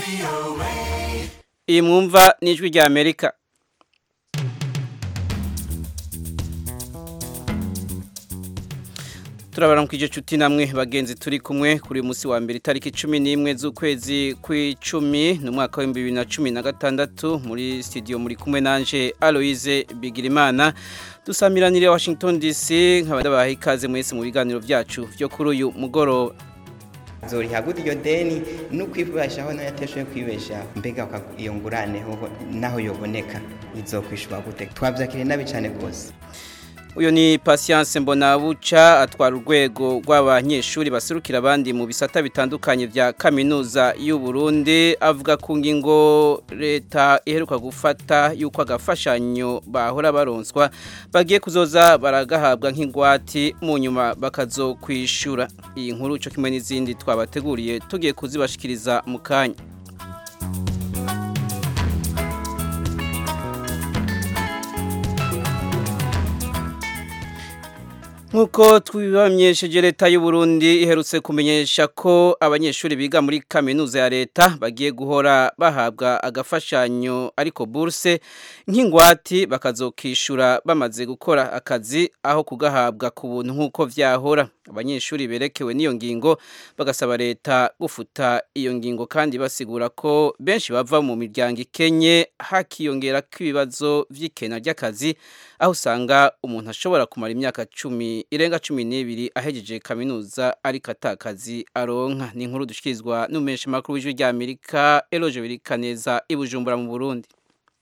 iyi mwumva ni ijwi rya amerika turabaramukije cuti namwe bagenzi turi kumwe kuri musi wa mbere itariki 11 z'ukwezi kw'icumi no mwaka wa 2016 muri studio muri kumwe nanje Aloise Bigirimana dusamiranire Washington DC nkabadabaha ikaze mwese mu biganiro vyacu vyo kuri uyu mugoroba zoriha gute iyo deni no kwibeshaho nayo ateshoye kwibesha mbega iyo ngurane naho yoboneka izokwishwa gute twavyakire nabi cyane gose uyu ni patience mbonabuca atwara urwego rw'abanyeshuri baserukira abandi mu bisata bitandukanye bya kaminuza y'u Burundi avuga ku ngingo leta iheruka gufata y'uko agafashanyo bahora baronswa bagiye kuzoza baragahabwa nk'ingwati mu nyuma bakazokwishura iyi nkuru cyo kimwe n'izindi twabateguriye tugiye kuzibashikiriza mu kanya Nkuko twibamenyesheje leta y'u Burundi iherutse kumenyesha ko abanyeshuri biga muri kaminuza ya leta bagiye guhora bahabwa agafashanyo ariko bourse nk'ingwati bakazokishura bamaze gukora akazi aho kugahabwa ku buntu nkuko vyahora abanyeshuri berekewe n'iyo ngingo bagasaba leta gufuta iyo ngingo kandi basigura ko benshi bava mu miryango ikenye hakiyongera kw'ibibazo vy'ikena ry'akazi aho usanga umuntu ashobora kumara imyaka cumi irenga cumi n'ibiri ahejeje kaminuza ariko atakazi aronka ni inkuru dushikirizwa n'umumenyesha makuru w'ijwi rya Amerika Eloge Birikaneza i Bujumbura mu Burundi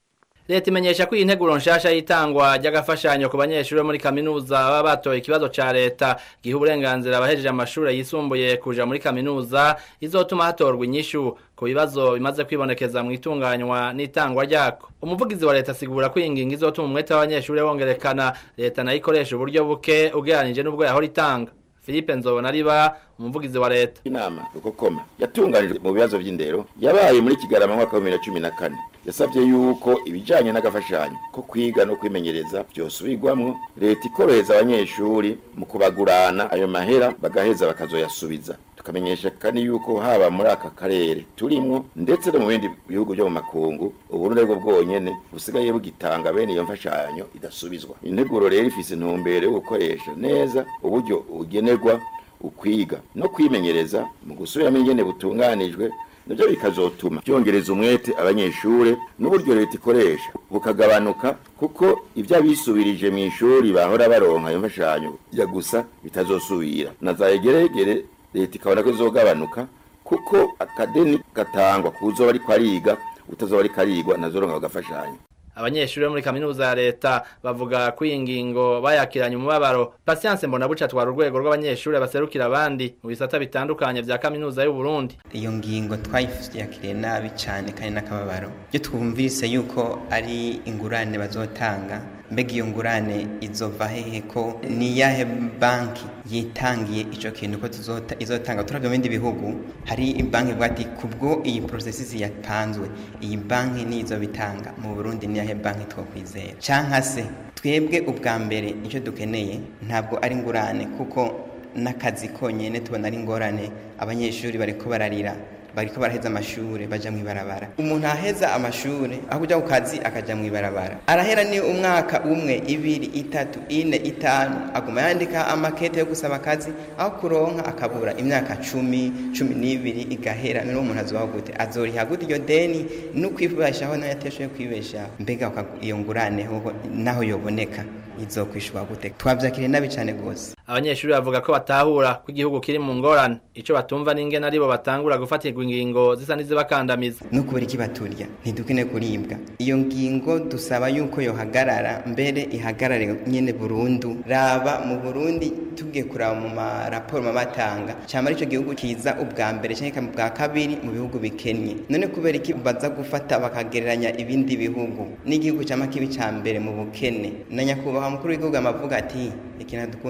Leta imenyesha ko integuro nshasha y'itangwa ry'agafashanyo ku banyeshuri muri kaminuza baba batoye ikibazo ca leta giha uburenganzira abahejeje amashuri yisumbuye kuja muri kaminuza izotuma hatorwa inyishu ku bibazo bimaze kwibonekeza mu itunganywa n'itangwa ryako umuvugizi wa leta asigura ko iyi ngingo izotuma umwete w'abanyeshuri wongerekana leta nayo ikoresha uburyo buke ugereranije n'ubwo yahora itanga Philippe Nzobona riba umuvugizi wa leta inama rukokoma yatunganijwe mu bibazo by'indero yabaye muri kigarama mwaka wa 2014 yasabye yuko ibijanye n'agafashanyo ko kwiga no kwimenyereza byosubirwamwo leta ikoroheza abanyeshuri mu kubagurana ayo mahera bagaheza bakazoyasubiza tukamenyesha kandi yuko haba muri aka karere turimwo ndetse no mu bindi bihugu byo mu makungu uburundi aribwo bwonyene busigaye bugitanga bene iyo mfashanyo idasubizwa integuro rero ifise intumbero yo gukoresha neza uburyo bugenerwa ukwiga no kwimenyereza mu gusubiramo ingene butunganijwe nabyo bikazotuma byongereza umwete abanyeshure n'uburyo leta ikoresha bukagabanuka kuko ibyo abisubirije mu ishuri bahora baronka iyo mfashanyo ya gusa bitazosubira na za egeregere leta ikabona ko izogabanuka kuko akadeni gatangwa kuzoba ariko ariga utazoba ariko arigwa nazoronka agafashanyo abanyeshuri bo muri kaminuza ya leta bavuga ko iyi ngingo bayakiranye umubabaro Patience Mbonabuca atwara urwego rw'abanyeshuri baserukira abandi mu bisata bitandukanye vya kaminuza y'u Burundi iyo ngingo twayifyakiriye nabi cyane kandi n'akababaro iyo twumvise yuko ari ingurane bazotanga mbega iyo ngurane izova hehe ko ni yahe banki yitangiye ico kintu ko tuzota izotanga turavyo bindi bihugu hari banki bwati kubwo iyi processes yapanzwe iyi banki nizo bitanga mu Burundi ni yahe banki twokwizera canka se twebwe ubwa mbere icyo dukeneye ntabwo ari ingurane kuko n'akazi konyene tubona ari ingorane abanyeshuri bariko bararira bariko baraheza amashure baja mwibarabara umuntu aheza amashure aho kuja ku kazi akaja mwibarabara arahera ni umwaka umwe ibiri itatu ine itanu aguma yandika amakete yo gusaba akazi aho kuronka akabura imyaka cumi cumi n'ibiri igahera none umuntu azobaho gute azoriha gute iyo deni no kwibeshaho nayo ateshoye kwibeshaho mbega iyo ngurane naho yoboneka izokwishwa gute twavyakiriye nabi cane gose abanyeshuri bavuga ko batahura ko igihugu kiri mu ngorane ico batumva n'ingene aribo batangura gufatirwa ingingo zisa n'izibakandamiza no kubera iki baturya ntidukine kuribwa iyo ngingo dusaba yuko yohagarara mbere ihagarare nyene burundu raba mu burundi tugiye kuraba mu maraporo mabatanga cama arico gihugu kiza ubwa mbere canke bwa kabiri mu bihugu bikennye none kubera iki baza gufata bakagereranya ibindi bihugu n'igihugu cama kibi ca mbere mu bukene na nyakubahwa mukuru w'igihugu amavuga ati ikintu dukundirako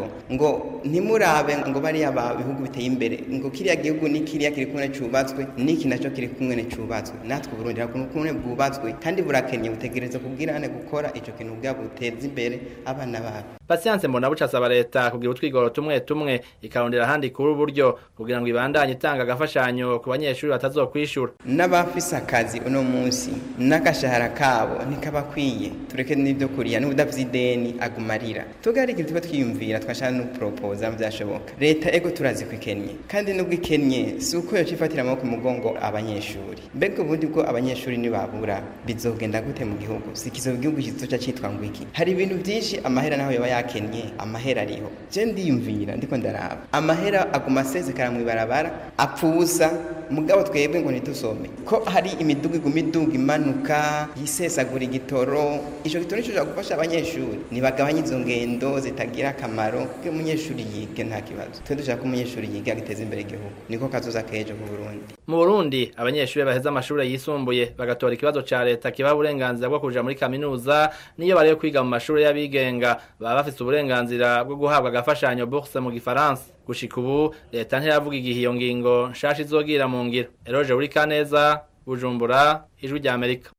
ngo ntimurabe ngo bariya ba bihugu biteye imbere ngo kiriya gihugu ni kiriya kiri kumwe cubatswe niki naco kiri kumwe cubatswe natwe Burundi hakuno kumwe bwubatswe kandi burakenye butegereza kubwirane gukora ico kintu bwa buteza imbere abana babo Patience mbona buca asaba leta kugira utwigoro tumwe tumwe ikarondera ahandi kuri uburyo kugira ngo ibandanye itanga agafashanyo ku banyeshuri batazokwishura n'abafise akazi uno munsi n'agashahara kabo ntikabakwiye tureke n'ibyo kuriya n'ubudafite ideni agumarira tugari ikintu tuba twiyumvira twashaka no proposa byashoboka leta ego turazi ko ikennye kandi nubwo ikennye si uko yocifatira amaboko umugongo abanyeshuri mbega ubundi bwo abanyeshuri nibabura bizogenda gute mu gihugu si kizo igihugu kizoca citwa ngo iki hari ibintu byinshi amahera naho yoba yakennye amahera ariho je ndiyumvira ndiko ndaraba amahera aguma asesekara mu ibarabara apfusa mugabo twebwe ngo ntidusome ko hari imidugu iguma iduga imanuka yisesagura igitoro ico gitoro nico gufasha abanyeshuri nibagabanye izo ngendo zitagira akamaro kuko umunyeshuri yige nta kibazo twe dushaka ko umunyeshuri yiga agiteza imbere igihugu niko kazoza kejo ku Burundi mu Burundi abanyeshuri baheza amashuri yisumbuye bagatora ikibazo ca leta kibaha uburenganzira bwo kuja muri kaminuza niyo bari kwiga mu mashuri y'abigenga baba bafite uburenganzira bwo guhabwa agafashanyo bourse mu gifaransa gushika ubu leta ntiravuga igihe iyo ngingo nshasha izogira mu ngiro eroje uri kaneza bujumbura ijwi rya amerika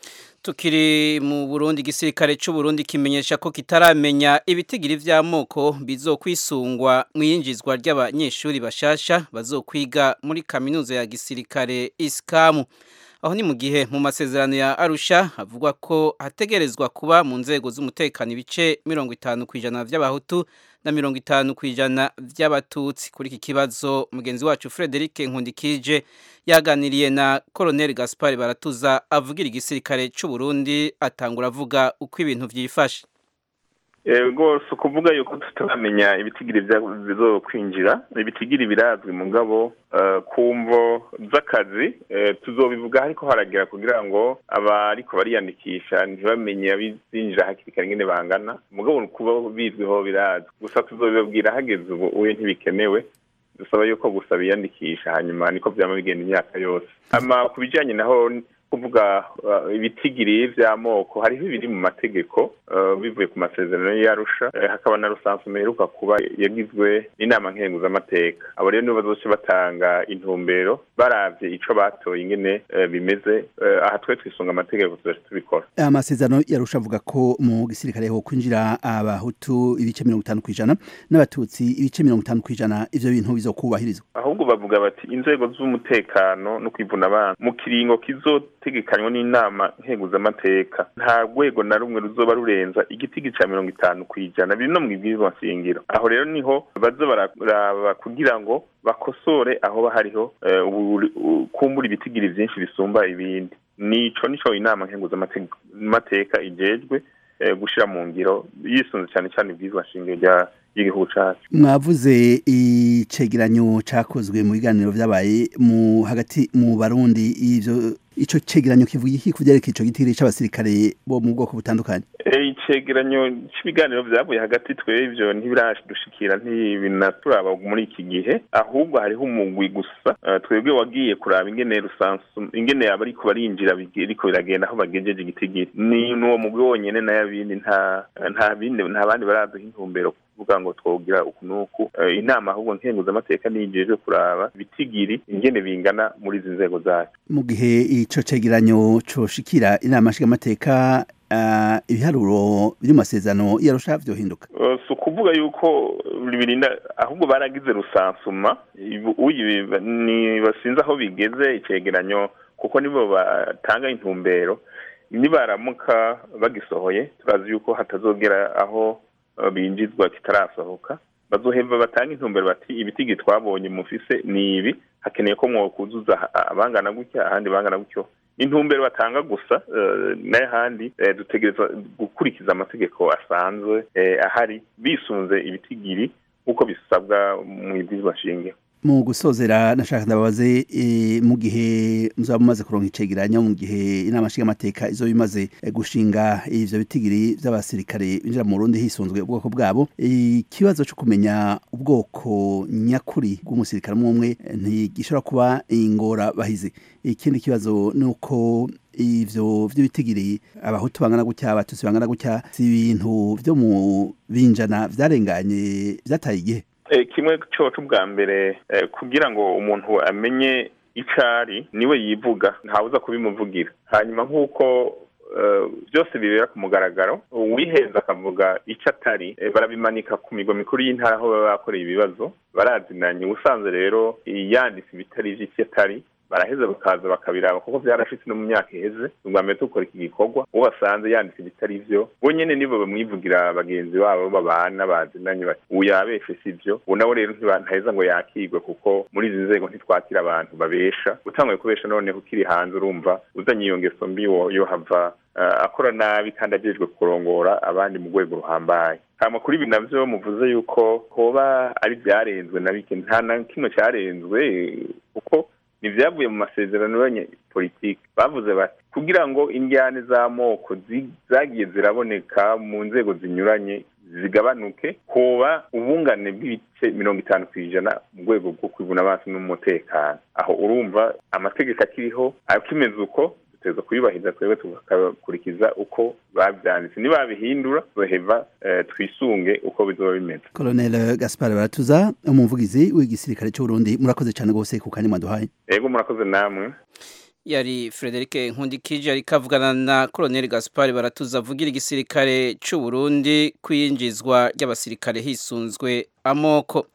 tukiri mu Burundi igisirikare cy'u Burundi kimenyesha ko kitaramenya ibitigiri vy'amoko bizokwisungwa mu yinjizwa ry'abanyeshuri bashasha bazokwiga muri kaminuza ya gisirikare iskamu aho ni mu gihe mu masezerano ya Arusha havugwa ko hategerezwa kuba mu nzego z'umutekano ibice mirongo itanu ku ijana by'abahutu na mirongo itanu ku ijana by'abatutsi kuri iki kibazo mugenzi wacu Frederic Nkundikije yaganiriye na Colonel Gaspard Baratuza avugira igisirikare cy'u Burundi atangura avuga uko ibintu byifashe rwose ukuvuga yuko tutaramenya ibitigiri bizo kwinjira ibitigiri birazwi mu ngabo ku mvo z'akazi tuzobivuga ariko haragera kugira ngo abariko bariyandikisha ntibamenye abizinjira hakiri kare ingene bangana mugabo kuba bizwiho birazwi gusa tuzobibabwira hageze ubu uye ntibikenewe dusaba yuko gusa biyandikisha hanyuma niko vyama bigenda imyaka yose ama ku bijanye naho kuvuga ibitigiri vy'amoko hariho ibiri mu mategeko bivuye ku masezerano y'arusha hakaba na rusanzwe meheruka kuba yagizwe n'inama nkenguzamateka abo rero nibo bazoce batanga intumbero baravye ico batoye ingene bimeze aha twe twisunga amategeko tuzaca tubikora amasezerano yarusha avuga ko mu gisirikare ho kwinjira abahutu ibice mirongo itanu kw'ijana n'abatutsi ibice mirongo itanu kw'ijana ivyo bintu bizokubahirizwa ahubwo bavuga bati inzego z'umutekano no kwivuna abantu mu kiringo kizo tegekanywa n'inama nkenguzamateka nta rwego na rumwe ruzoba rurenza igitigi ca mirongo itanu kw'ijana biri no mu ibwirizwa nshingiro aho rero niho baza bararaba kugira ngo bakosore aho hariho kumbura ibitigiri vyinshi bisumba ibindi nico nico inama nkenguzamateka ijejwe gushira mu ngiro yisunze cyane cyane ibwirizwa nshingiro rya y'igihugu cacu mwavuze icegeranyo cakozwe mu biganiro vyabaye mu hagati mu barundi ivyo ico cegeranyo kivuga iki kuvyerekeye ico gitigiri c'abasirikare bo mu bwoko butandukanye icegeranyo c'ibiganiro vyavuye hagati twebwe ntibiradushikira ntibinaturaba muri iki gihe ahubwo hariho umugwi gusa twebwe wagiye kuraba ingene rusansu ingene yaba ariko barinjira biriko biragenda aho bagejeje igitigiri ni n'uwo mugwi wonyene n'ayabindi nta nta bindi nta bandi baraduha intumbero kuvuga ngo twogira uku nuku inama ahubwo nkenguzamateka niyijejwe kuraba ibitigiri ingene bingana muri izi nzego zacu mu gihe ico cegeranyo coshikira inama nshingamateka ibiharuro biri mu masezerano yarusha vyohinduka si ukuvuga yuko birinda ahubwo baragize rusansuma ni basinze aho bigeze icegeranyo kuko nibo batanga intumbero nibaramuka bagisohoye turazi yuko hatazogera aho binjizwa kitarasohoka bazoheva batanga intumbero bati ibitigi twabonye mufise ni ibi hakeneye ko mwokuzuza abangana gutya ahandi bangana gutyo intumbero batanga gusa n'ahandi dutegereza gukurikiza amategeko asanzwe ahari bisunze ibitigiri nk'uko bisabwa mu ibwirizwa nshingiro mu gusozera nashaka ndababaze e, mu gihe muzaba mumaze kuronka icegeranyo mu gihe inama nshingamateka izo bimaze e, gushinga ivyo bitigiri vy'abasirikare binjira mu Burundi hisunzwe ubwoko bwabo ikibazo e, cyo kumenya ubwoko nyakuri bw'umusirikare umwe ntigishobora kuba ingora bahize ikindi kibazo nuko ivyo vy'ibitigiri abahutu bangana gutya abatutsi bangana gutya si ibintu vyo mu binjana vyarenganye vyataye igihe kimwe cyoco bwa mbere kugira ngo umuntu amenye icari niwe yivuga ntawuza kubimuvugira hanyuma nk'uko byose bibera ku mugaragaro uwiheza akavuga icyo atari barabimanika ku migwa mikuru y'intara aho baba bakoreye ibibazo barazinanye ubusanzwe rero yanditse ibitari ivy'icyo atari baraheza bakaza bakabiraba kuko byarashitse no mu myaka iheze ubwa mbere dukora iki gikorwa uwo basanze yanditse ibitari vyo bo nyene nibo bamwivugira bagenzi babo babana bazinanye bati ubu yabeshe si vyo ubu nawe rero ntaheza ngo yakigwe kuko muri izi nzego ntitwakira abantu babesha utanguye kubesha noneho ukiri hanze urumva uzanye iyo ngeso mbi yohava akora nabi kandi ajejwe kurongora abandi mu rwego ruhambaye hama kuri ibi navyo muvuze yuko hoba ari vyarenzwe na bike nta na kimwe carenzwe kuko ntibyavuye mu masezerano y'abanyepolitiki bavuze bati kugira ngo indyane z'amoko zagiye ziraboneka mu nzego zinyuranye zigabanuke hoba ubungane bw'ibice mirongo itanu ku ijana mu rwego rwo kwibuna amaso n'umutekano aho urumva amategeko akiriho akimeze uko duteza kuyubahiriza twebwe tugakurikiza uko babyanditse nibabihindura baheva twisunge uko bizoba bimeze colonel gaspar baratuza umuvugizi w'igisirikare cy'uburundi murakoze cyane rwose ku kanya mwaduhaye yego murakoze namwe yari Frederic Nkundikije ariko avugana na Colonel Gaspar baratuza avugira igisirikare cy'u Burundi kwinjizwa ry'abasirikare hisunzwe amoko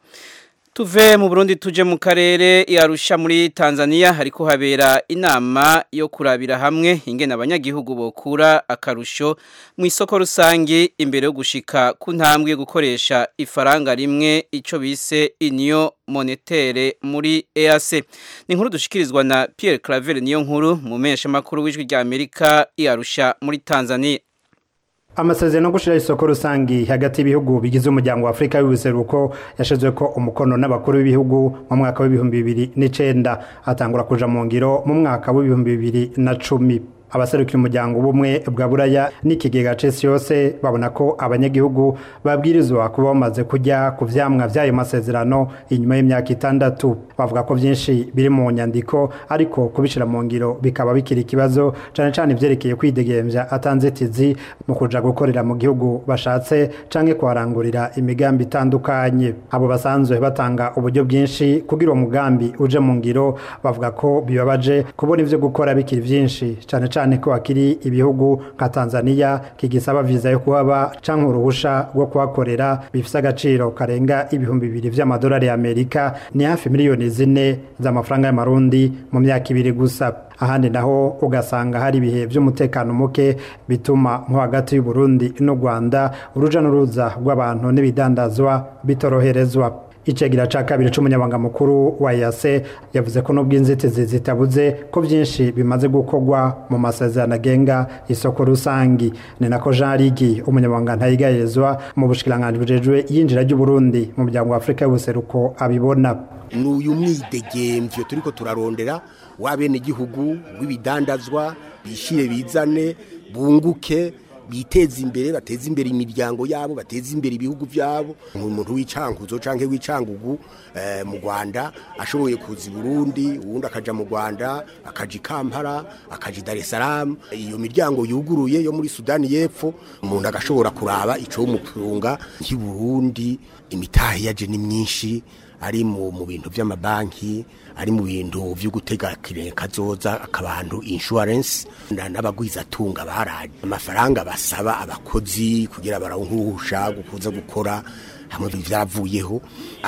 tuve mu Burundi tuje mu karere yarusha muri Tanzania hariko habera inama yo kurabira hamwe ingene abanyagihugu bokura akarusho mu isoko rusangi imbere yo gushika ku ntambwe yo gukoresha ifaranga rimwe ico bise union monétaire muri EAC ni inkuru dushikirizwa na Pierre Claver niyo nkuru mu mesha makuru w'ijwi rya Amerika yarusha muri Tanzania amasezerano yo gushyiraho isoko rusange hagati y'ibihugu bigize umuryango wa afurika y'ubuseruko yashizwe ko umukono n'abakuru b'ibihugu mu mwaka w'ibihumbi bibiri n'icenda atangura kuja mu ngiro mu mwaka w'ibihumbi bibiri na cumi abaserukira umuryango ubumwe bwa buraya n'ikigega cesi yose babona ko abanyagihugu babwirizwa kuba bamaze kujya ku vyamwa vy'ayo masezerano inyuma y'imyaka itandatu bavuga ko vyinshi biri mu nyandiko ariko kubishira mu ngiro bikaba bikiri ikibazo cane cane ivyerekeye kwidegemvya atanzitizi mu kuja gukorera mu gihugu bashatse canke kuharangurira imigambi itandukanye abo basanzwe batanga uburyo bwinshi kugira uwo mugambi uje mu ngiro bavuga ko bibabaje kubona ivyo gukora bikiri vyinshi cane cyane ko hakiri ibihugu nka Tanzania kigisaba viza yo kuhaba canke uruhusha rwo kuhakorera bifise agaciro karenga ibihumbi bibiri vy'amadolari y'Amerika ni hafi miliyoni zine z'amafaranga y'amarundi mu myaka ibiri gusa ahandi naho ugasanga hari ibihe by'umutekano muke bituma nko hagati y'u Burundi n'u Rwanda uruja n'uruza rw'abantu n'ibidandazwa bitoroherezwa icegera ca kabiri c'umunyabanga mukuru wa yase yavuze ko nubwo inzitizi zitabuze ko byinshi bimaze gukorwa mu masezerano agenga isoko rusangi ni nako jean rigi umunyabanga ntayigayezwa mu bushikiranganji bujejwe yinjira ry'uburundi mu muryango wa afurika y'ubuseruko abibona n'uyu mwidegemvyo turiko turarondera w'abenegihugu w'ibidandazwa bishire bizane bunguke biteza imbere bateza imbere imiryango yabo bateza imbere ibihugu byabo umuntu w'icankuzo canke w'icangugu eh, mu Rwanda ashoboye kuza i Burundi uwundi akaja mu Rwanda akaja i Kampala akaja i Dar es Salaam iyo miryango yuguruye yo muri Sudani y'Epfo umuntu agashobora kuraba ico umupunga nk'i Burundi imitahe yaje ni myinshi ari mu mu bintu by'amabanki ari mu bintu byo gutega kazoza akabantu insurance n'abagwizatunga baraje amafaranga basaba abakozi kugira barawuhusha gukuza gukora hamwe byavuyeho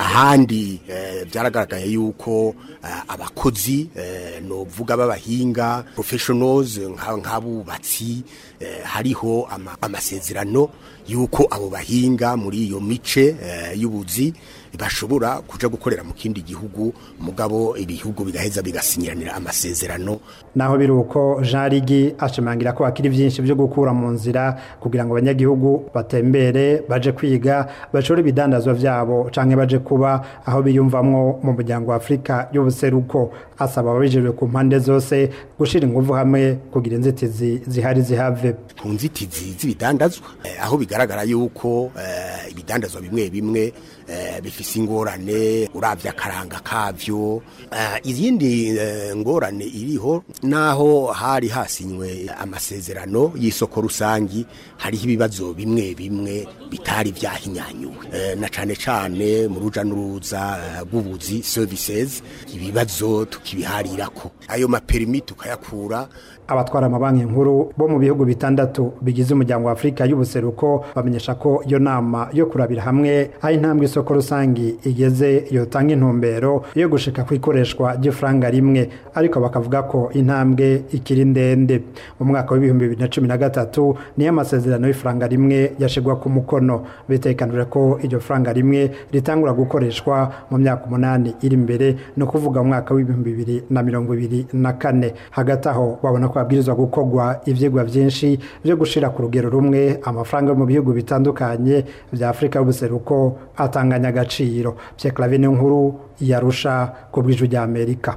ahandi byaragaragaye yuko abakozi novuga b'abahinga professionals nk'abubatsi hariho amasezerano yuko abo bahinga muri iyo mice y'ubuzi bashobora kuja gukorera mu kindi gihugu mugabo ibihugu bigaheza bigasinyiranira amasezerano naho biri uko Jean Rigi ashimangira ko hakiri byinshi byo gukura mu nzira kugira ngo abanyagihugu batembere baje kwiga bashore ibidandazwa vyabo canke baje kuba aho biyumvamwo mu muryango wa Afrika y'ubuseruko asaba ababijejwe ku mpande zose gushira inguvu hamwe kugira inzitizi zihari zihave ku nzitizi z'ibidandazwa eh, aho bigaragara yuko eh, ibidandazwa bimwe bimwe eh, bifise ingorane uravye akaranga kavyo eh, izindi eh, ngorane iriho naho hari hasinywe amasezerano y'isoko rusangi hariho ibibazo bimwe bimwe bitari vyahinyanyuwe eh, na cane cane mu ruja n'uruza eh, rw'ubuzi services ibibazo tukibiharirako ayo maperimi tukayakura abatwara amabanki nkuru bo mu bihugu bitandatu bigize umuryango wa Afrika y'ubuseruko bamenyesha ko iyo nama yo kurabira hamwe aho intambwe isoko rusangi igeze yotanga intumbero yo gushika ku ikoreshwa ry'ifaranga rimwe ariko bakavuga ko intambwe ikiri ndende mu mwaka w'ibihumbi bibiri na cumi na gatatu niyo amasezerano y'ifaranga rimwe yashigwa ku mukono bitekanije ko iryo faranga rimwe ritangura gukoreshwa mu myaka umunani iri imbere ni ukuvuga mu mwaka w'ibihumbi bibiri na mirongo ibiri na kane hagati aho babona ko habwirizwa gukorwa ivyigwa vyinshi vyo gushira ku rugero rumwe amafaranga yo mu bihugu bitandukanye vya Afrika y'ubuseruko atanganya agaciro Pierre Claver nkuru yarusha ku bw'ijwi rya Amerika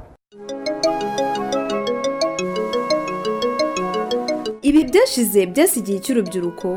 ibi byashize byasigiye cy'urubyiruko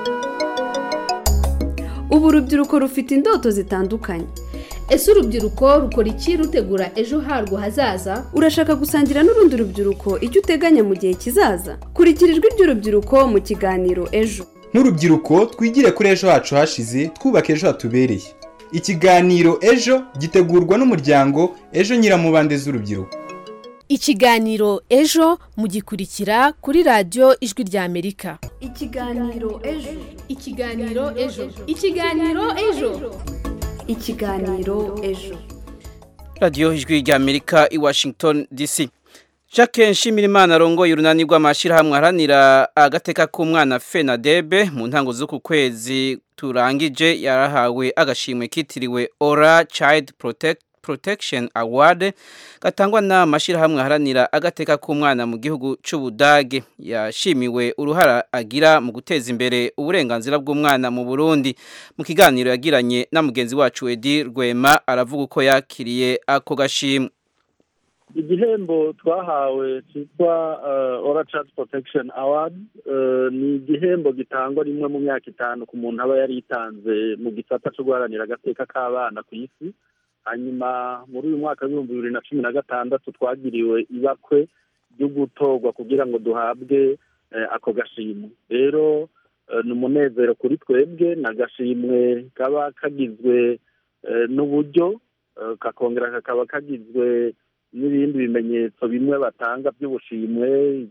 ubu urubyiruko rufite indoto zitandukanye ese urubyiruko rukora iki rutegura ejo harwo hazaza urashaka gusangira n'urundi rubyiruko icyo uteganya mu gihe kizaza kurikira ijwi ry'urubyiruko mu kiganiro ejo nk'urubyiruko twigire kuri ejo hacu hashize twubaka ejo hatubereye ikiganiro ejo gitegurwa n'umuryango ejo nyiramubande z'urubyiruko ikiganiro ejo mugikurikira kuri radiyo ijwi rya amerika ikiganiro ejo ikiganiro ejo ikiganiro ejo ikiganiro ejo radiyo ijwi rya amerika i washington dc jacques nshimirimana arongoye urunani rw'amashyirahamwe aharanira agateka k'umwana fenadebe mu ntango z'uku kwezi turangije yarahawe agashimwe kitiriwe ora child protect protection award gatangwa n'amashyirahamwe aharanira agateka k'umwana mu gihugu cy'ubudage yashimiwe uruhara agira mu guteza imbere uburenganzira bw'umwana mu burundi mu kiganiro yagiranye na mugenzi wacu edi rwema aravuga uko yakiriye ako gashimwe igihembo twahawe cyitwa ora child protection award ni igihembo gitangwa rimwe mu myaka itanu ku muntu aba yaritanze mu gisata cyo guharanira agateka k'abana ku isi hanyuma muri uyu mwaka w'ibihumbi bibiri na cumi na gatandatu twagiriwe ibakwe ryo gutorwa kugira ngo duhabwe ako gashimwe rero ni umunezero kuri twebwe ni agashimwe kaba kagizwe n'uburyo kakongera kakaba kagizwe n'ibindi bimenyetso bimwe batanga by'ubushimwe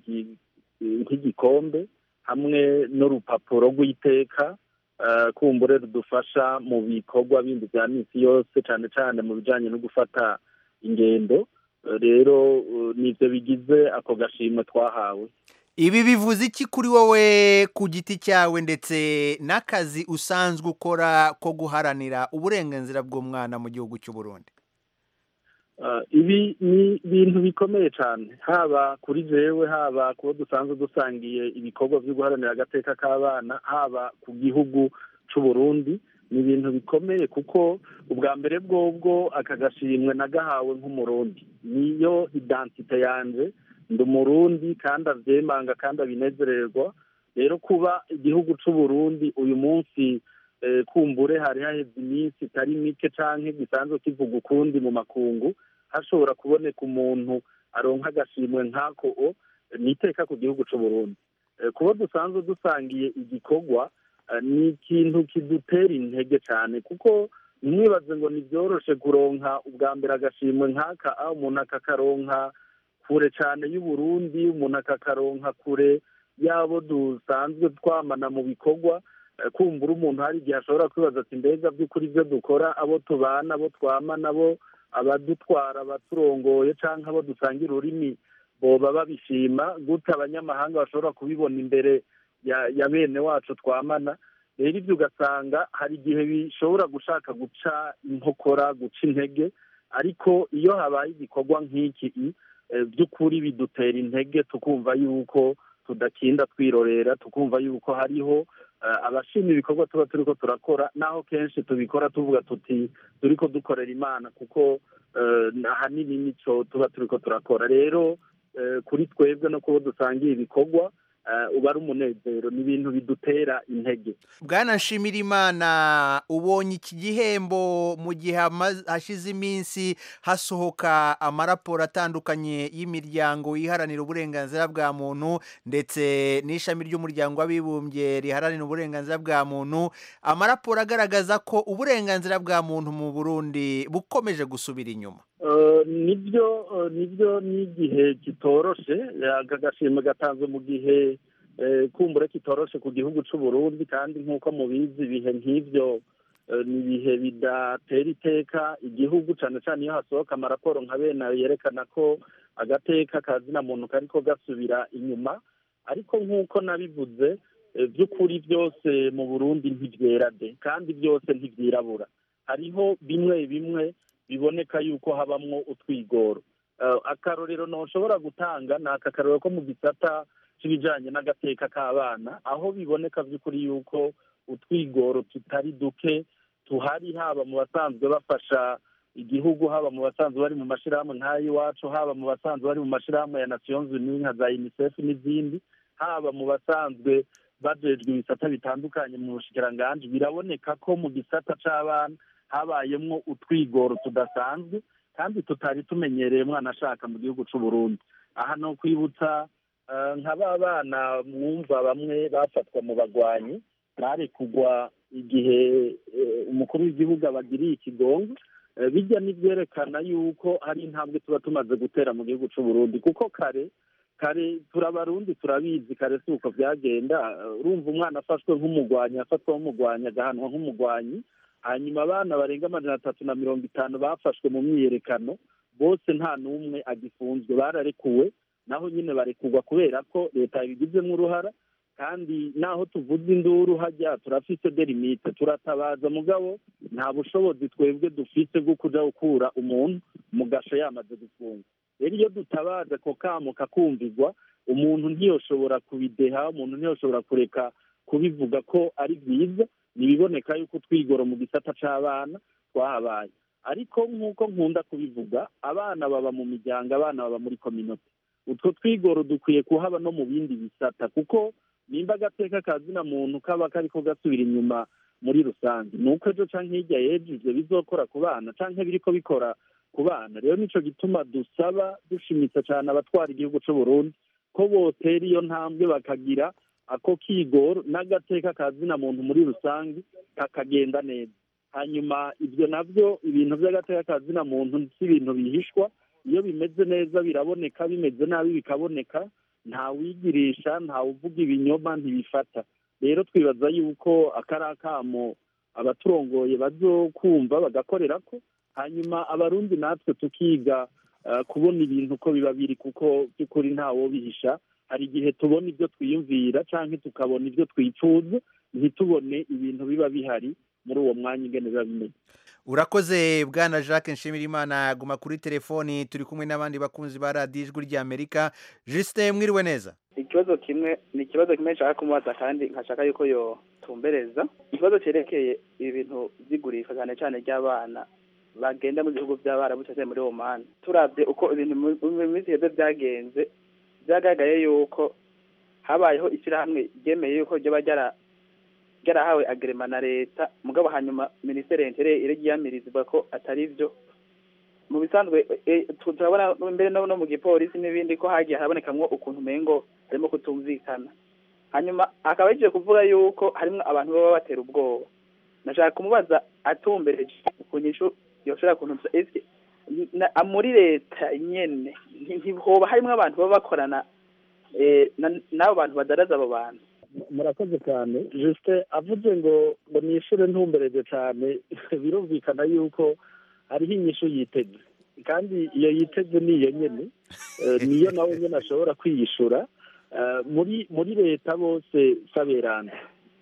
nk'igikombe hamwe n'urupapuro rw'iteka kumbure rudufasha mu bikorwa bindi bya minsi yose cyane cyane mu bijyanye no gufata ingendo rero nibyo bigize ako gashimwe twahawe ibi bivuze iki kuri wowe ku giti cyawe ndetse n'akazi usanzwe ukora ko guharanira uburenganzira bw'umwana mu gihugu cy'u Burundi ibi ni ibintu bikomeye cyane haba kuri jewe haba kuba dusanzwe dusangiye ibikorwa byo guharanira agateka k'abana haba ku gihugu cy'u Burundi ni ibintu bikomeye kuko ubwa mbere bwobwo aka gashimwe nagahawe nk'umurundi niyo identite yanjye ndi umurundi kandi abyemanga kandi abinezererwa rero kuba igihugu cy'u Burundi uyu munsi kumbure hari haheze iminsi itari mike cyangwa gisanzwe kivuga ukundi mu makungu hashobora kuboneka umuntu aronka agashimwe nk'ako ni iteka ku gihugu cy'u Burundi kuba dusanzwe dusangiye igikorwa ni ikintu kidutera intege cyane kuko mwibaze ngo ntibyoroshe kuronka ubwa mbere agashimwe nk'aka aho umuntu akakaronka kure cyane y'uburundi umuntu akakaronka kure y'abo dusanzwe twamana mu bikorwa kumbura umuntu hari igihe ashobora kwibaza ati mbega by'ukuri ibyo dukora abo tubana abo twamana abo abadutwara abaturongoye cyangwa abo dusangira ururimi boba babishima gute abanyamahanga bashobora kubibona imbere ya bene wacu twamana rero ibyo ugasanga hari igihe bishobora gushaka guca inkokora guca intege ariko iyo habaye igikorwa nk'iki by'ukuri bidutera intege tukumva yuko tudakinda twirorera tukumva yuko hariho abashima ibikorwa tuba turi ko turakora naho kenshi tubikora tuvuga tuti turi ko dukorera imana kuko ahanini nicyo tuba turi ko turakora rero kuri twebwe no kuba dusangiye ibikorwa uba ari umunezero ni ibintu bidutera intege bwana nshimirimana ubonye iki gihembo mu gihe hashize iminsi hasohoka amaraporo atandukanye y'imiryango iharanira uburenganzira bwa muntu ndetse n'ishami ry'umuryango w'abibumbye riharanira uburenganzira bwa muntu amaraporo agaragaza ko uburenganzira bwa muntu mu burundi bukomeje gusubira inyuma nibyo nibyo n'igihe kitoroshe aka gashimwe gatanzwe mu gihe kumbure kitoroshe ku gihugu cy'u Burundi kandi nk'uko mubizi ibihe nk'ibyo ni ibihe bidatera iteka igihugu cyane cyane iyo hasohoka amaraporo nka bene yerekana ko agateka kazina muntu kariko gasubira inyuma ariko nk'uko nabivuze by'ukuri byose mu burundi ntibyera de kandi byose ntibyirabura hariho bimwe bimwe biboneka yuko habamwo utwigoro akarorero ntushobora gutanga ni aka karorero ko mu gisata cy'ibijyanye n'agateka k'abana aho biboneka by'ukuri yuko utwigoro tutari duke tuhari haba mu basanzwe bafasha igihugu haba mu basanzwe bari mu mashyirahamwe nk'ay'iwacu haba mu basanzwe bari mu mashyirahamwe ya nasiyonzi nka za unicef n'izindi haba mu basanzwe bajejwe ibisata bitandukanye mu bushikiranganji biraboneka ko mu gisata c'abana habayemwo utwigoro tudasanzwe kandi tutari tumenyereye umwana ashaka mu gihugu c'u Burundi aha no kwibutsa nka ba bana mwumva bamwe bafatwa mu bagwanyi barekugwa igihe umukuru w'igihugu abagiriye ikigongo bijya n'ibyerekana yuko hari intambwe tuba tumaze gutera mu gihugu c'u Burundi kuko kare kare turabarundi turabizi kare si uko byagenda urumva umwana afashwe nk'umugwanyi afatwa nk'umugwanyi agahanwa nk'umugwanyi hanyuma abana barenga amajana atatu na mirongo itanu bafashwe mu myiyerekano bose nta n'umwe agifunzwe bararekuwe naho nyine barekurwa kubera ko leta yabigizemo uruhara kandi naho tuvuze induru hajya turafise derimite turatabaza mugabo nta bushobozi twebwe dufise bwo kuja gukura umuntu mu gasho yamaze gufungwa rero iyo dutabaza ako kamo kakumvigwa umuntu ntiyoshobora kubideha umuntu ntiyoshobora kureka kubivuga ko ari byiza ntibiboneka yuko utwigoro mu gisata c'abana twahabaye ariko nk'uko nkunda kubivuga abana baba mu miryango abana baba muri kominote utwo twigoro dukwiye kuhaba no mu bindi bisata kuko nimba agateka kazina muntu kaba kariko gasubira inyuma muri rusange ni uko ejo canke hirya y'ejo ivyo bizokora ku bana canke biriko bikora ku bana rero nico gituma dusaba dushimitse cane abatwara igihugu c'u Burundi ko botera iyo ntambwe bakagira ako kigoro n'agateka kazina muntu muri rusange kakagenda neza hanyuma ibyo nabyo ibintu by'agateka kazina muntu si ibintu bihishwa iyo bimeze neza biraboneka bimeze nabi bikaboneka ntawigirisha ntawuvuga ibinyoma ntibifata rero twibaza yuko akari akamo abaturongoye bazokumva bagakorera ko hanyuma abarundi natwe tukiga kubona ibintu uko biba biri kuko by'ukuri ntawobihisha hari igihe tubona ibyo twiyumvira cyangwa tukabona ibyo twifuza ntitubone ibintu biba bihari muri uwo mwanya ingene biba bimeze urakoze bwana jacques nshimirimana guma kuri telefoni turi kumwe n'abandi bakunzi ba radiyo ijwi ry'amerika jisite mwiriwe neza ikibazo kimwe ni ikibazo kimwe nshaka kumubaza kandi nkashaka yuko yotumbereza ikibazo cyerekeye ibintu by'igurisha cyane cyane ry'abana bagenda mu bihugu by'abarabu cyangwa muri omani turabye uko ibintu mu minsi heza byagenze byagaragaye yuko habayeho ishyirahamwe ryemeye yuko ryaba ryarahawe agerema na leta mugabo hanyuma minisiteri y'intere iragiyamirizwa ko atari byo mu bisanzwe turabona mbere no mu gipolisi n'ibindi ko hagiye harabonekamwo ukuntu umengo harimo kutumvikana hanyuma akaba yagiye kuvuga yuko harimo abantu baba batera ubwoba nashaka kumubaza atumbereje ku nyishu yoshobora kuntu muri leta nyene ntihoba harimo abantu baba bakorana n'abo bantu badaraza abo bantu murakoze cyane jisite avuze ngo ngo nishure ntumbereje cyane birumvikana yuko hariho inyishu yiteze kandi iyo yiteze niyo nyene niyo nawe nyene ashobora kwiyishura muri muri leta bose saberanda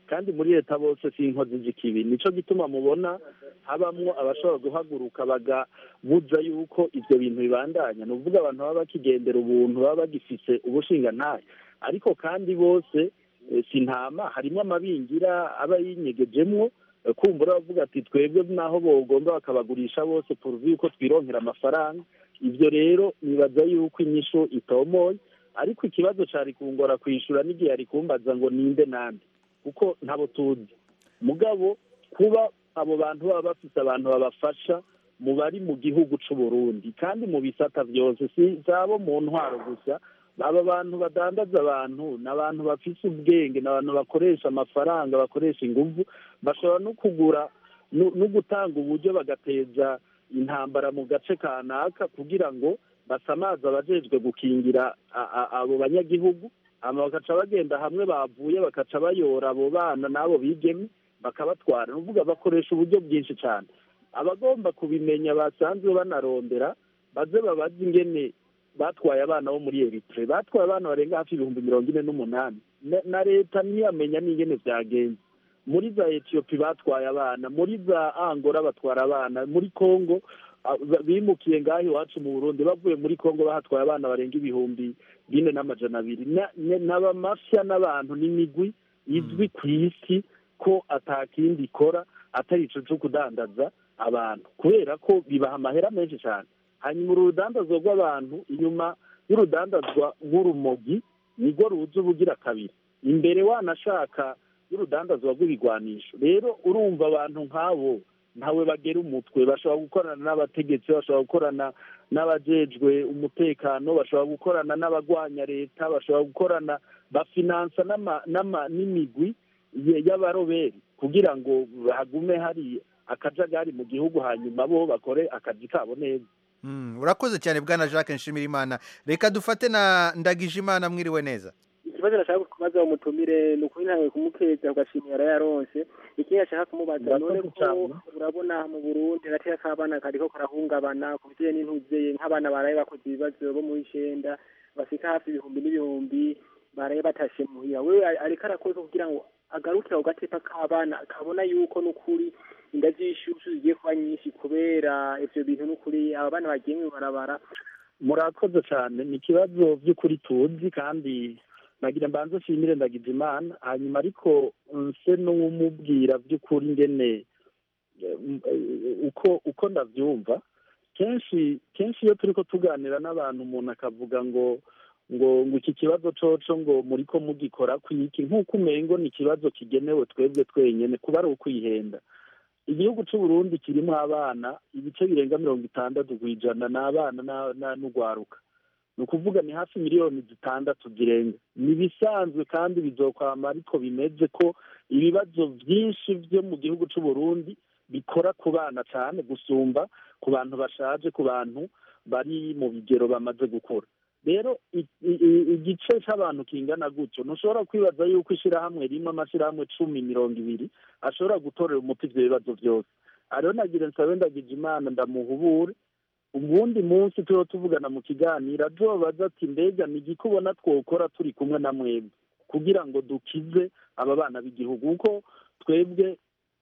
kandi muri leta bose si inkozi z'ikibi nico gituma mubona habamwo abashobora guhaguruka bagabuza yuko ivyo bintu bibandanya ni ukuvuga abantu baba bakigendera ubuntu baba bagifise ubushingantahe ariko kandi bose eh, si ntama harimo amabingira aba yinyegejemwo eh, kumbura bavuga ati twebwe naho bogomba bakabagurisha bose poruvi yuko twironkera amafaranga ivyo rero nibaza yuko inyishu itomoye ariko ikibazo cari kungora kwishura n'igihe yari kumbaza ngo ninde nande kuko ntabo tuzi mugabo kuba abo bantu baba bafise abantu babafasha mu bari mu gihugu c'u Burundi kandi mu bisata vyose si zabo mu ntwaro gusa aba bantu badandaza abantu ni abantu bafise ubwenge ni abantu bakoresha amafaranga bakoresha inguvu bashobora no kugura no no gutanga uburyo bagateza intambara mu gace kanaka kugira ngo basamaze abajejwe gukingira a- a- abo banyagihugu hama bakaca bagenda hamwe bavuye bakaca bayora abo bana n'abo bigeme bakabatwara ni ukuvuga bakoresha uburyo bwinshi cyane abagomba kubimenya basanzwe banarondera baze babaze ingene batwaye abana bo muri eritre batwaye abana barenga hafi ibihumbi mirongo ine n'umunani Na- na leta ntiyamenya n'ingene vyagenze muri za etiyopi batwaye abana muri za angora batwara abana muri kongo ah, ba- bimukiye ngaho iwacu mu burundi bavuye muri kongo bahatwaye abana barenga ibihumbi bine n'amajana abiri Na- ne- n'abamafya n'abantu n'imigwi izwi ku isi ko atakindi ikora atari ico co kudandaza abantu kubera ko bibaha amahera menshi cyane hanyuma uru rudandazwa rw'abantu inyuma y'urudandazwa nk'urumogi nirwo ruza ubugira kabiri imbere wanashaka y'urudandazwa rw'ibigwanisho rero urumva abantu nk'abo ntawe bagera umutwe bashobora gukorana n'abategetsi bashobora gukorana n'abajejwe umutekano bashobora gukorana n'abagwanya leta bashobora gukorana bafinansa n'ama- n'ama- n'imigwi ye- y'abaroberi kugira ngo hagume hari akajagari mu gihugu hanyuma bo bakore akazi kabo neza Mm, urakoze cyane bwana jacques nshimirimana reka dufate na ndagijimana mwiriwe neza ikibazo nashaka kubaza umutumire ni ukuri ntawe kumukeza ugashimira yarayaronse ikindi nashaka kumubaza none ko urabona mu burundi agateka k'abana kariko karahungabana ku bijanye n'intuzeye nk'abana baraye bakoze ibibazo bo mu icenda bashika hafi ibihumbi n'ibihumbi baraye batashe muhira wewe ari- ariko arakoze kugira ngo agarukire ako gateka k'abana kabona yuko n'ukuri inda z'ishushu zigiye kuba nyinshi kubera ivyo bintu n'ukuri aba bana bagiye mw'ibarabara murakoze cyane ni ikibazo by'ukuri tuzi kandi nagira mbanze nshimire ndagize imana hanyuma ariko nse n'umubwira by'ukuri ingene eh, m- eh, uko uko ndabyumva kenshi kenshi iyo turi ko tuganira n'abantu umuntu akavuga ngo ngo ngo iki kibazo coco ngo muri ko mugikora kwiki nk'uko umengo ni ikibazo kigenewe twebwe twenyene kuba ari ukwihenda igihugu c'u Burundi kirimo abana ibice birenga mirongo itandatu ku ijana ni abana na- na- n'ugwaruka ni ukuvuga ni hafi miliyoni zitandatu zirenga ni ibisanzwe kandi bizokwama ariko bimeze ko ibibazo byinshi byo mu gihugu c'u Burundi bikora ku bana cyane gusumba ku bantu bashaje ku bantu bari mu bigero bamaze gukura rero i- i- i- igice c'abantu kingana gutyo ntushobora kwibaza yuko ishirahamwe rimwe amashirahamwe cumi mirongo ibiri ashobora gutorera umuti ivyo bibazo byose ariho nagira nsabe ndagije imana ndamuhubure ubundi munsi turiho tuvugana mu kiganiro azobaza ati mbega ni igiki ubona twokora turi kumwe na mwebwe kugira ngo dukize aba bana b'igihugu kuko twebwe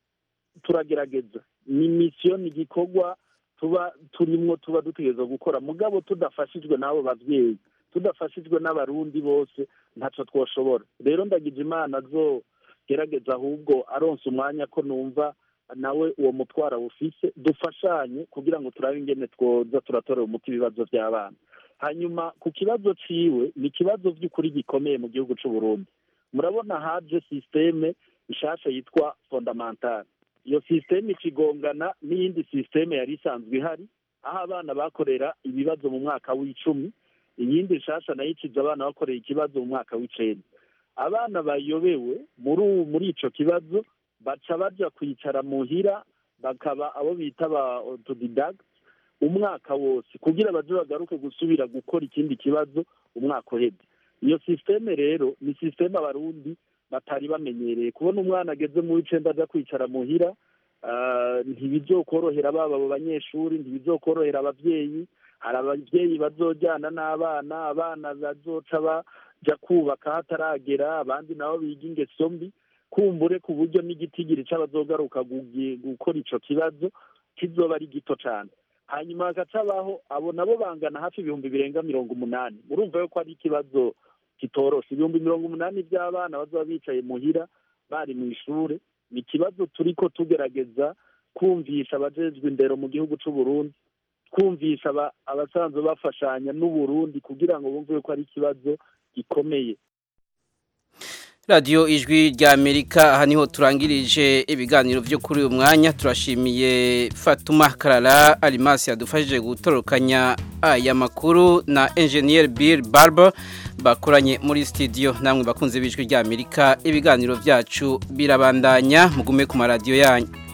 turagerageza ni misiyo ni igikorwa tuba turimwo tuba dutegereza gukora mugabo tudafashijwe n'abo bavyeyi tudafashijwe n'abarundi bose ntaco twoshobora rero ndagije imana azogerageza ahubwo aronse umwanya ko numva nawe uwo mutwaro awufise dufashanye kugira ngo turabe ingene twoza turatorera umuti ibibazo by'abana hanyuma ku kibazo ciwe ni ikibazo by'ukuri gikomeye mu gihugu c'u Burundi murabona haje sisiteme nshasha yitwa fondamentale iyo sisiteme ikigongana n'iyindi sisiteme yari isanzwe ihari aho abana bakorera ibibazo mu mwaka w'icumi iyindi nshasha nayo ikiza abana bakorera ikibazo mu mwaka w'icenda abana bayobewe muri ubu muri ico kibazo baca baja kwicara muhira bakaba abo bita ba autodidact umwaka wose kugira baje bagaruke gusubira gukora ikindi kibazo umwaka uheze iyo sisiteme rero ni sisiteme abarundi batari bamenyereye kubona umwana ageze mu w'icenda aja kwicara muhira ah, ntibizokorohera baba abo banyeshuri ntibizokorohera abavyeyi hari abavyeyi bazojyana n'abana abana bazoca baja kubaka hataragera abandi nabo biga ingeso mbi kumbure ku buryo n'igitigiri c'abazogaruka gugi- gukora ico kibazo kizoba ari gito cane hanyuma hagacabaho abo nabo bangana hafi ibihumbi birenga mirongo umunani murumva yuko ari ikibazo kitoroshe ibihumbi mirongo umunani by'abana bazoba bicaye muhira bari mu ishure ni ikibazo turiko tugerageza kumvisha abajejwe indero mu gihugu c'u Burundi kumvisha aba- abasanzwe bafashanya n'uburundi kugira ngo bumve yuko ari ikibazo gikomeye radiyo ijwi rya amerika aha niho turangirije ibiganiro byo kuri uyu mwanya turashimiye fatuma karara arimasi yadufashije gutorokanya aya makuru na enjeniyeri bill barber bakoranye muri sitidiyo namwe bakunze b'ijwi rya amerika ibiganiro byacu birabandanya mugume ku maradiyo yanyu